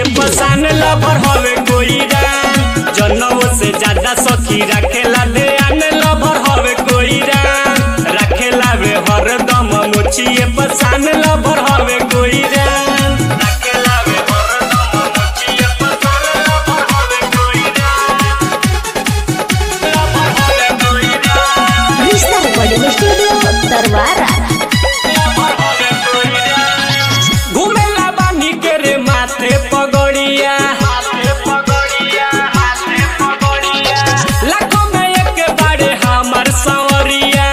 पसान लभर हवे कोई रान जनऊ से ज्यादा सखी रखेला ले आने लभर हवे कोई रान रखेला वे हरदम मुछिए पसान लभर हवे कोई रान रखेला वे हरदम मुछिए पसान लभर हवे कोई रान लभर हवे कोई रान Krishna Recording Studio, Tarwara. घुमेला बानी के रे माथे पगड़िया लाखों में एक बारे हमर सवरिया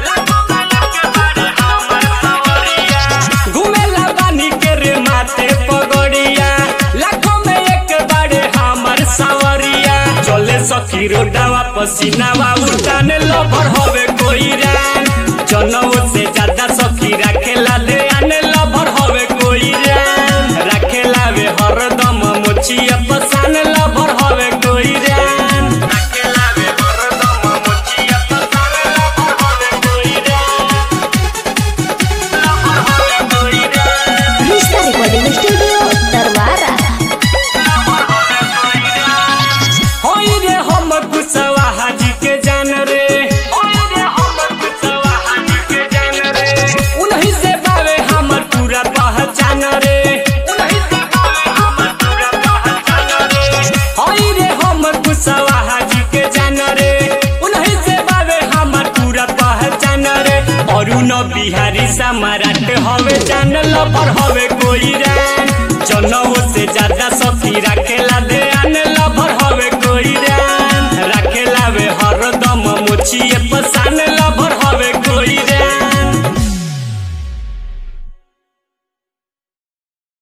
घुमेला बानी के रे माथे पगड़िया लाखों में एक बारे हमर सवरिया चले सखी रोडावा पसीनावा उठाने लभर हवे कोई रान जनऊ से ज्यादा सखी राखेला ले आने लभर हवे कोई रान राखेला वे हरदम मुछिया पसान लभर हवे कोई रान राखेला वे हरदम मुछिया पसान लभर हवे कोई रान लभर हवे कोई रान Krishna Recording Studio, Tarwara. होई रे हम कुसवा हाजी के जान रे होई रे हम कुसवा हाजी के जान रे उन्हीं से बावे हमर पूरा पहचान रे उन्हीं से बावे हमर पूरा पहचान रे होई रे हम कुसवा हाजी के जान रे उन्हीं से बावे हमर पूरा पहचान रे अरुण बिहारी सम्राट हवे जान लपर हवे